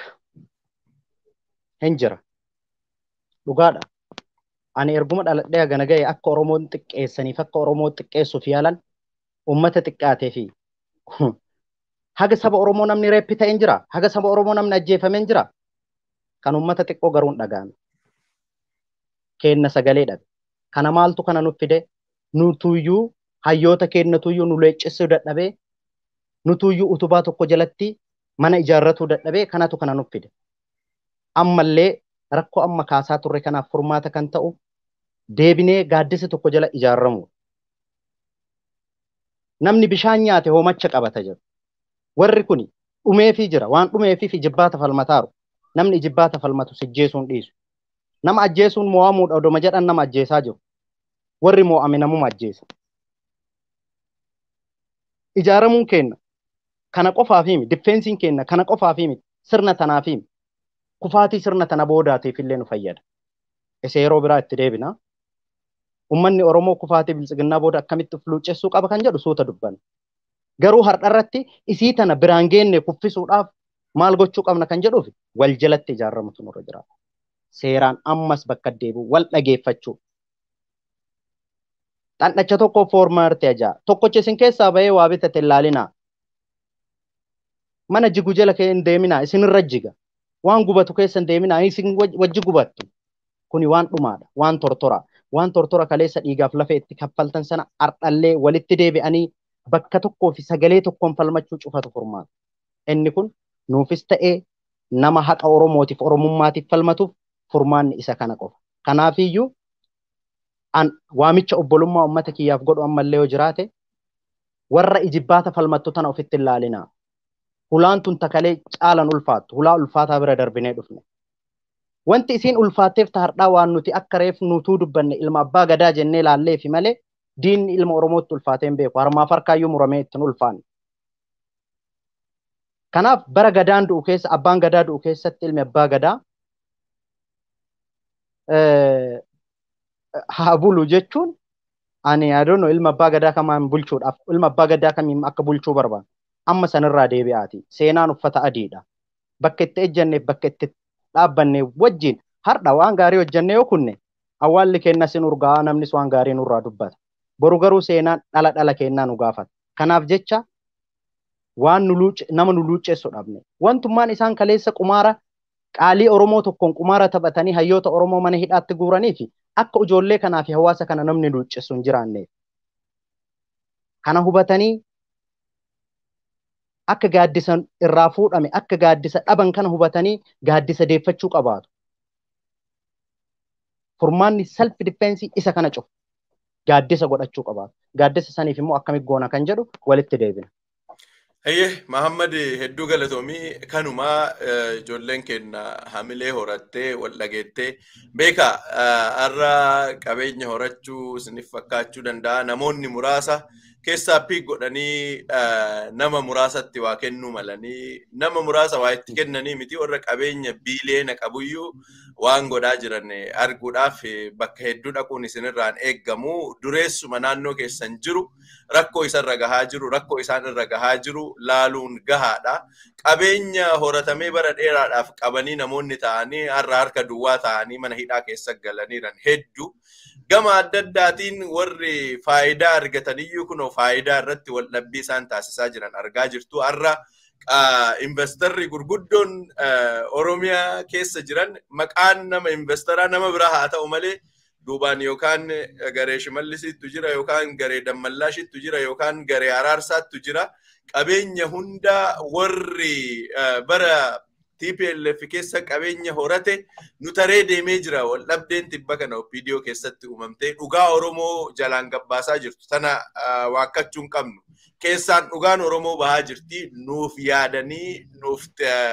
Speaker 2: Hin jira. Dhugaadha. Ani erguma dhaladhee hagana ga'e akka Oromoon xiqqeessaniif akka Oromoo xiqqeessuuf yaalan uummata xiqqaatee fi haga saba Oromoo namni reeppi ta'een jira. Haga saba Oromoo namni ajjeefameen jira. Kan uummata xiqqoo garuu hin dhaga'ame. Keenna sagalee dhabe. Kana maaltu kana nuuf fide? Nutuyyuu hayyoota keenyatuyyuu nu leeccissuu dadhabee nutuyyuu utubaa tokko jalatti mana ijaarratuu dadhabee kanatu kana nuuf fide. Ammallee rakkoo amma kaasaa turre kanaaf furmaata kan ta'u deebinee gaaddisa tokko jala ijaarramu. Namni bishaan nyaate hoomacha qabata jedhu. Warri kun dhumeefii jira waan dhumeefii jibbaata falmataaru. Namni jibbaata falmatu sijjeesuun dhiisu. Nama ajjeesuun mo'amuudha odoma jedhan nama ajjeesaa jiru. Warri mo'ame namuma ajjeesa. Ijaaramuun keenya kana qofaaf himi diffeensiin keenya kana qofaaf himi sirna tanaaf himi kufaatii sirna tana boodaatiif illee nu fayyada. Isa yeroo biraa itti deebina. Uummanni Oromoo kufaatii bilisiginnaa booda akkamitti of luuccessuu qaba kan jedhu suuta dubbanna. Garuu har'arratti isii tana biraan geenne kuffisuudhaaf maal gochuu qabna kan jedhuuf wal jalatti ijaaramutu nurra jiraata. Seeraan ammas bakka deebi'u wal dhageeffachuu. Dhandhacha tokko foormaarti ajaa. Tokkocha isin keessaa bahee waa bitate ilaalinaa. Mana jigu jala kee hin deeminaa isinirra jiga. Waan gubatu keessa hin deeminaa isin wajji gubattu. Kuni waan dhumaadha. Waan tortora. Waan tortora kaleessa dhiigaaf lafa itti kaffaltan sana ardhallee walitti deebi'anii bakka tokkoo fi sagalee tokkoon falmachuu cufatu furmaata. Inni kun nuufis ta'ee nama haqa Oromootiif Oromummaatiif falmatuuf furmaanni isa kana qofa. Kanaafiyyuu an waamicha obbolummaa uummata kiyyaaf godhu ammallee yoo jiraate warra ijibbaata falmattu tana ofitti hin laalinaa. Hulaan tun takalee caalan ulfaattu. Hulaa ulfaataa bira darbinee dhufne. Wanti isiin ulfaatteef taardhaa waan nuti akka reef nutuu dubbanne ilma abbaa gadaa jennee laalleefi malee diinni ilma Oromootti ulfaatee hin beeku. Harmaaf harkaayyuu muramee ittiin ulfaanne. Kanaaf bara gadaan du'u keessa abbaan gadaa du'u keessatti ilmi abbaa gadaa haa bulu jechuun ani yaadoon ilma abbaa gadaa kamaan bulchuudhaaf ilma abbaa gadaa kamiin akka bulchuu barbaadu amma sanirraa deebi'aati seenaan uffata adiidha bakka itti ejjanneef bakka itti dhaabbanne wajjin har'a waan gaarii hojjannee yoo kunne awwaalli kenna sin urgaa namnis waan gaarii nurraa dubbata boru garuu seenaan dhala dhala kennaa nu gaafata kanaaf jecha waan nu luuce nama nu luucceessu dhabne wantummaan isaan kaleessa qumaara qaalii Oromoo tokkoon qumaara taphatanii hayyoota Oromoo mana hidhaatti guuranii fi akka ijoollee kanaa fi hawaasa kana namni luuccessu hin jiraanne. Kana hubatanii akka gaaddisa irraa fuudhame akka gaaddisa dhaban kana hubatanii gaaddisa deeffachuu qabaatu. Furmaanni self difeensii isa kana cufu. Gaaddisa godhachuu qabaatu. Gaaddisa saniif immoo akkamitti goona kan jedhu walitti deebina.
Speaker 1: Hayyee Mahammad hedduu galatoomii kanumaa ijoolleen keenya hamilee horattee wal dhageettee beeka har'a qabeenya horachuu isiniif fakkaachuu danda'a namoonni muraasa keessaa piik godhanii nama muraasatti waa kennuu malanii nama muraasa waa itti kennanii miti warra qabeenya biiliyeena qabuyyuu waan godhaa jiran arguudhaaf bakka hedduu dhaquun isinirraan eeggamu dureessuma naannoo keessan jiru rakkoo isarra gahaa jiru rakkoo isaan irra gahaa jiru laaluun gahaadha. Qabeenya horatamee bara dheeraadhaaf qabanii namoonni ta'anii har'a harka duwwaa ta'anii mana hidhaa keessa galaniiran hedduu. Gama adda addaatiin warri faayidaa argataniyyuu kunoo faayidaa irratti wal dhabbii isaan taasisaa jiran argaa jirtu. Har'a investarri gurguddoon Oromiyaa keessa jiran maqaan nama investaraa nama biraa haa ta'u malee duubaan yookaan garee shimallisiittu jira yookaan garee dammallaashittu jira yookaan garee araarsaattu jira. Qabeenya hunda warri bara TPLF keessa qabeenya horate nu taree deemee jira wal dhabdeen tibba kana viidiyoo keessatti uumamtee dhugaa Oromoo jalaan gabbaasaa jirtu tana waakkachuu hin qabnu. Keessaan dhugaan Oromoo bahaa jirti nuuf yaadanii nuuf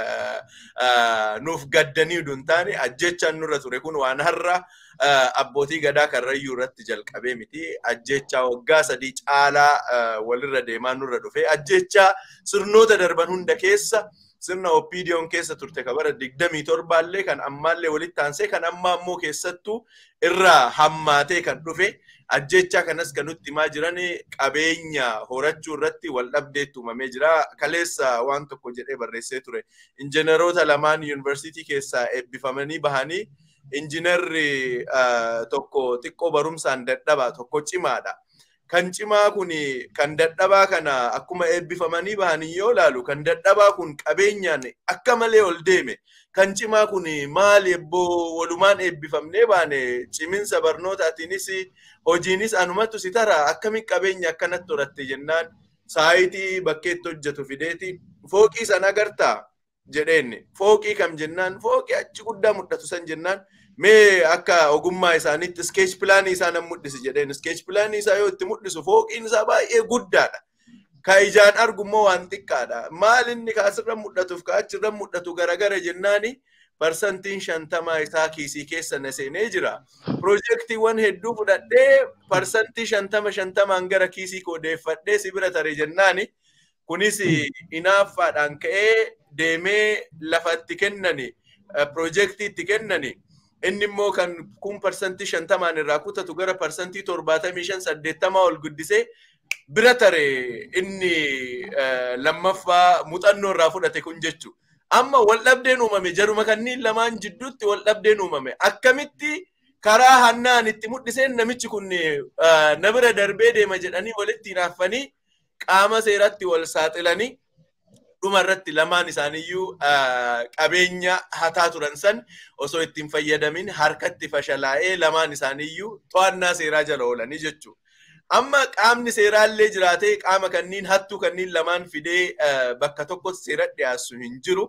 Speaker 1: nuuf gaddanii utuu hin taane ajjechaan nurra ture kun waan har'a abbootii gadaa karrayyuu irratti jalqabee miti ajjechaa waggaa sadii caalaa walirra deemaa nurra dhufe ajjechaa sirnoota darban hunda keessa sirna oppiidiyoon keessa turte ka bara digdamii torbaallee kan ammaallee walitti aansee kan ammaa ammoo keessattuu irraa hammaatee kan dhufe ajjechaa kanas kan nutti himaa jiran qabeenya horachuu irratti wal dhabdeetti uumamee jira. Kaleessa waan tokko jedhee barreessee ture. Injineroota lamaan yuunivarsiitii keessaa eebbifamanii bahanii injinerri tokko xiqqoo barumsaan dadhabaa tokko cimaadha. Kan cimaa kun kan dadhabaa kana akkuma eebbifamanii bahanii yoo ilaalu kan dadhabaa kun qabeenyaan akka malee ol deeme. Kan cimaa kun maali ebboo walumaan eebbifamnee baane ciminsa barnootaatiinis hojiinis anumatu si tara akkamiin qabeenya akkanatti horatte jennaan saayitii bakkeetti hojjetu fideeti fooqii san agartaa jedheen fooqii kam jennaan fooqii achi guddaa mul'atu san jennaan mee akka ogummaa isaaniitti skeech pilaanii isaa nan mul'isi jedheen skeech pilaanii isaa yoo itti mul'isu fooqiin isaa baay'ee guddaadha. Ka ijaan argu immoo waan xiqqaadha. Maal inni kaasirra mul'atuuf ka achirra mul'atu garagara jennaani parsantiin shantamaa isaa kiisii keessa na seenee jira. Piroojeektiiwwan hedduu fudhadhee parsantii shantama shantamaan gara kiisii koo deeffadhee si bira tare jennaani. Kunis inaaffaadhaan ka'ee deemee lafa itti kennani piroojeektii itti kennani. Inni immoo kan kun parsantii shantamaan irraa kutatu gara parsantii torbaatamii shan saddeettamaa ol guddisee bira tare inni lammaffaa muuxannoo irraa fudhate kun jechu. Amma wal dhabdeen uumame jaruma kanniin lamaan jidduutti wal dhabdeen uumame akkamitti karaa hannaan itti mul'iseen namichi kun na bira darbee deema jedhanii walitti hinaaffanii qaama seeratti wal saaxilanii dhuma irratti lamaan isaaniiyyuu qabeenya hataa turan san osoo ittiin fayyadamin harkatti fashalaa'ee lamaan isaaniiyyuu to'annaa seeraa jala oolanii jechuudha. Amma qaamni seeraallee jiraatee qaama kanniin hattuu kanniin lamaan fidee bakka tokkotti seera dhiyaassu hin jiru.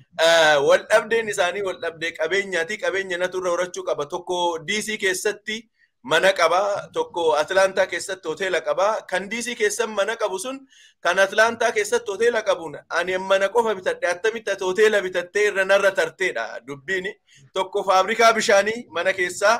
Speaker 1: Wal dhabdeen isaanii wal dhabdee qabeenyaati. Qabeenya natu irra horachuu qaba. Tokko DC keessatti mana qaba. Tokko Atlaantaa keessatti hoteela qaba. Kan DC keessan mana qabu sun kan Atlaantaa keessatti hoteela qabuun ani mana qofa bitadhe attamitti ati hoteela bitattee irra narra tarteedha dubbiin. Tokko faabrikaa bishaanii mana keessaa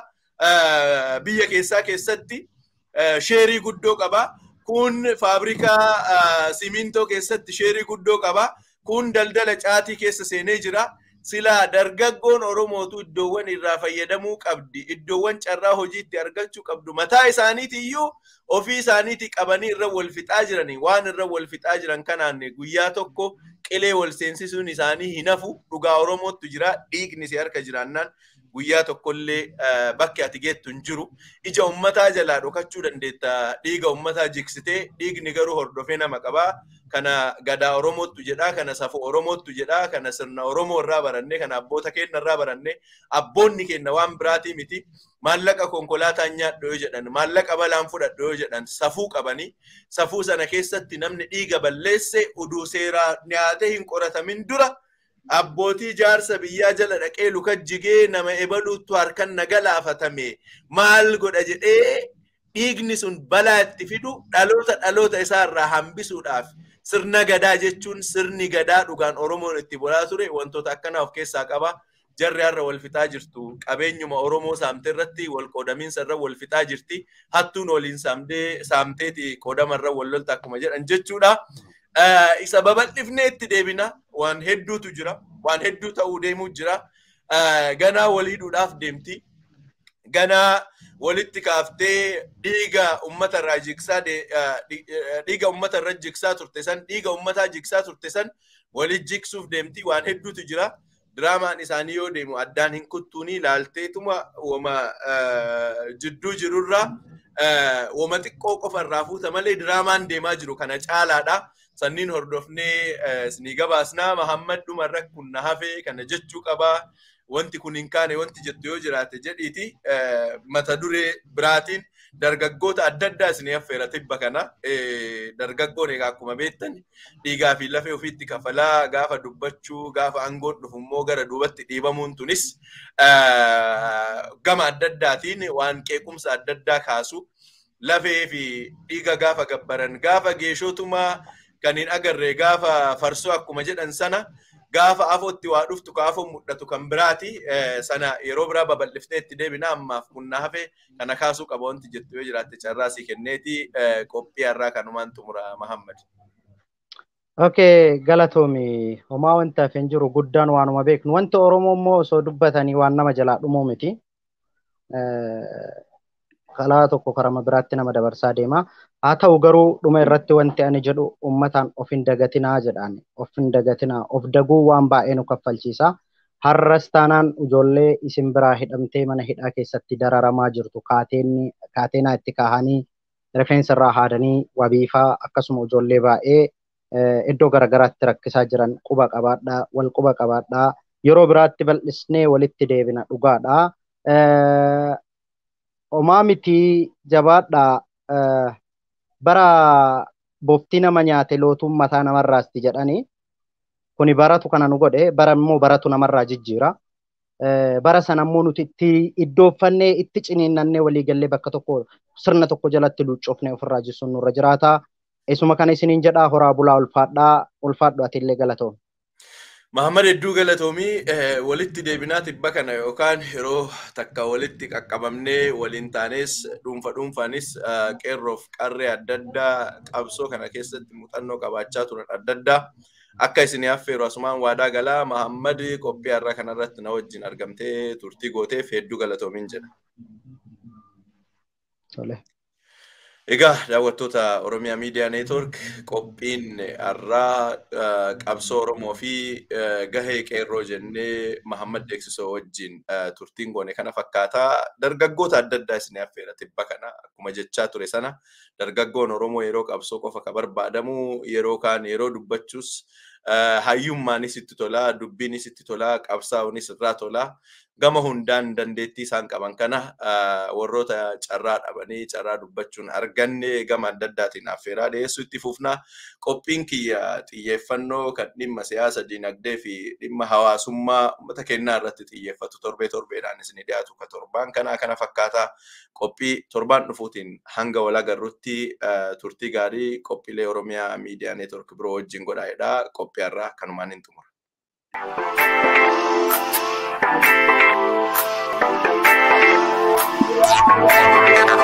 Speaker 1: biyya keessaa keessatti sheerii guddoo qaba. Kun faabrikaa simintoo keessatti sheerii guddoo qaba. Kun daldala caatii keessa seenee jira. Silaa dargaggoon Oromootu iddoowwan irraa fayyadamuu qabdi. Iddoowwan carraa hojiitti argachuu qabdu. Mataa isaaniiti iyyuu ofii isaaniiti qabanii irra wal fixaa jiranii waan irra wal fixaa jiran kanaan guyyaa tokko qilee wal seensisuun isaanii hin hafu. Dhugaa Oromootu jira. Dhiigni si harka jiraannaan guyyaa tokkollee bakki ati geettu hin jiru. Ija ummataa jalaa dhokachuu dandeetta. Dhiiga ummataa jiksitee dhiigni garuu hordofee nama qabaa. Kana gadaa Oromootu jedhaa, kana safuu Oromootu jedhaa, kana sirna Oromoo irraa barannee, kana abboota keenya irraa barannee, abboonni keenya waan biraatii miti. Maallaqa konkolaataan nyaadhu yoo jedhan, maallaqa balaan fudhadhu yoo jedhan, safuu qabanii, safuu sana keessatti namni dhiiga balleesse uduu seeraa nyaatee hin qoratamin dura abbootii jaarsa biyyaa jala dhaqee lukajjigee nama ebaluutu harkan na galaafatame maal godha jedhee dhiigni sun balaa itti fidu dhaloota dhaloota isaarraa hambisuudhaaf sirna gadaa jechuun sirni gadaa dhugaan Oromoon itti bulaa ture wantoota akkanaa of keessaa qaba. Jarri har'a wal fixaa jirtu qabeenyuma Oromoo saamtee irratti wal qoodamiinsa irra wal fixaa jirti. Hattuun waliin saamtee saamteeti qoodama irra wal lolta akkuma jedhan jechuudha. Isa babal'ifnee itti deebina waan hedduutu jira. Waan hedduu ta'uu deemuu jira. Ganaa wal hidhuudhaaf deemti. Ganaa walitti kaaftee dhiiga ummata irraa jigsaa dhiiga ummata irra jigsaa turte san dhiiga ummataa jigsaa turte san walit jigsuuf deemti waan hedduutu jira. Diraamaan isaanii yoo deemu addaan hin kuttuuni ilaalteetuma wama jidduu jirurraa wama xiqqoo qofa irraa fuuta malee diraamaan deemaa jiru kana caalaadha. Sanniin hordofnee isinii gabaasnaa Mahammad dhumarra kun na hafe kana jechuu qabaa. wanti kun hin kaane wanti jettu yoo jiraate jedhiiti mata duree biraatiin dargaggoota adda addaa isin affeera tibba kana dargaggoon egaa akkuma beektan dhiigaa fi lafee ofiitti kafalaa gaafa dubbachuu gaafa aangoon dhufu immoo gara duubatti dhiibamuun tunis gama adda addaatiin waan qeequmsa adda addaa kaasu lafee fi dhiiga gaafa gabbaran gaafa geeshootumaa kan hin agarre gaafa farsoo akkuma jedhan sana gaafa afootti waa dhuftu ka afoon mul'atu kan biraati sana yeroo biraa babal'iftee itti deebina ammaaf kun na hafe kana kaasuu qaba wanti jettu yoo jiraatte carraa si kenneeti qophii har'aa kanumaan xumura Mahammad.
Speaker 2: Okay, galatoomi homaa wanti hafe hin jiru guddaan waanuma beeknu wanti Oromoo immoo osoo dubbatanii waan nama jalaa dhumuu miti. Kalaa tokko karama biraatti nama dabarsaa deema. Haa ta'u garuu dhuma irratti wanti ani jedhu uummataan of hin dagatinaa jedhaan of hin dagatinaa of daguu waan baay'ee nu kaffalchiisa. Har'as taanaan ijoollee isin biraa hidhamtee mana hidhaa keessatti dararamaa jirtu kaateenaa itti kaahanii rifeensa irraa haadanii wabiifaa akkasuma ijoollee baay'ee iddoo garaagaraatti rakkisaa jiran quba qabaadhaa wal quba qabaadhaa yeroo biraatti bal'isnee walitti deebina dhugaadhaa. Homaa miti jabaadhaa bara bofti nama nyaate lootuun mataa namarraasti jedhanii kuni baratu kana nu godhe bara immoo baratu namarraa jijjiira. Bara sana immoo nuti itti iddooffannee itti ciniinnannee waliigallee bakka tokko sirna tokko jalatti luucoofnee ofirraa jisuun nurra jiraata. Isuma kana isiniin jedhaa horaa bulaa ulfaadhaa ulfaadhu atiillee galatoom.
Speaker 1: Mahammad hedduu galatoomii walitti deebinaa tibba kana yookaan yeroo takka walitti qaqqabamnee waliin taanes dhuunfa dhuunfaanis qeerroof qarree adda addaa qabsoo kana keessatti muuxannoo qabaachaa turan adda addaa akka isin affeeru asumaan waadaa galaa Mahammad qophii har'a kanarratti na wajjin argamtee turtii gooteef hedduu galatoomiin jedha. Egaa daawwattoota Oromiyaa Miidiyaa Neetwork qophiin har'aa qabsoo Oromoo fi gahee qeerroo jennee Mahammad Deeksisoo wajjin turtiin goone kana fakkaataa dargaggoota adda addaa isin affeera tibba kana akkuma jechaa ture sana dargaggoon Oromoo yeroo qabsoo qofa ka barbaadamu yeroo kaan yeroo dubbachuus hayyummaanis itti tolaa dubbiinis itti tolaa qabsaa'uunis irraa tolaa gama hundaan dandeettii isaan qaban kana warroota carraa dhabanii carraa dubbachuun arganne gama adda addaatiin affeeraa dhiyeessuu itti fufnaa qophiin kiyya xiyyeeffannoo kan dhimma siyaasa dinagdee fi dhimma hawaasummaa uummata kennaa irratti xiyyeeffatu torbee torbeedhaan isin dhiyaatu ka torbaan kanaa kana fakkaataa qophii torbaan dhufuutiin hanga wal agarrutti turtii gaarii qophiilee Oromiyaa miidiyaa neetwork biroo wajjin godhaa'edha qophii har'aa kanumaan hin xumura. Thank you.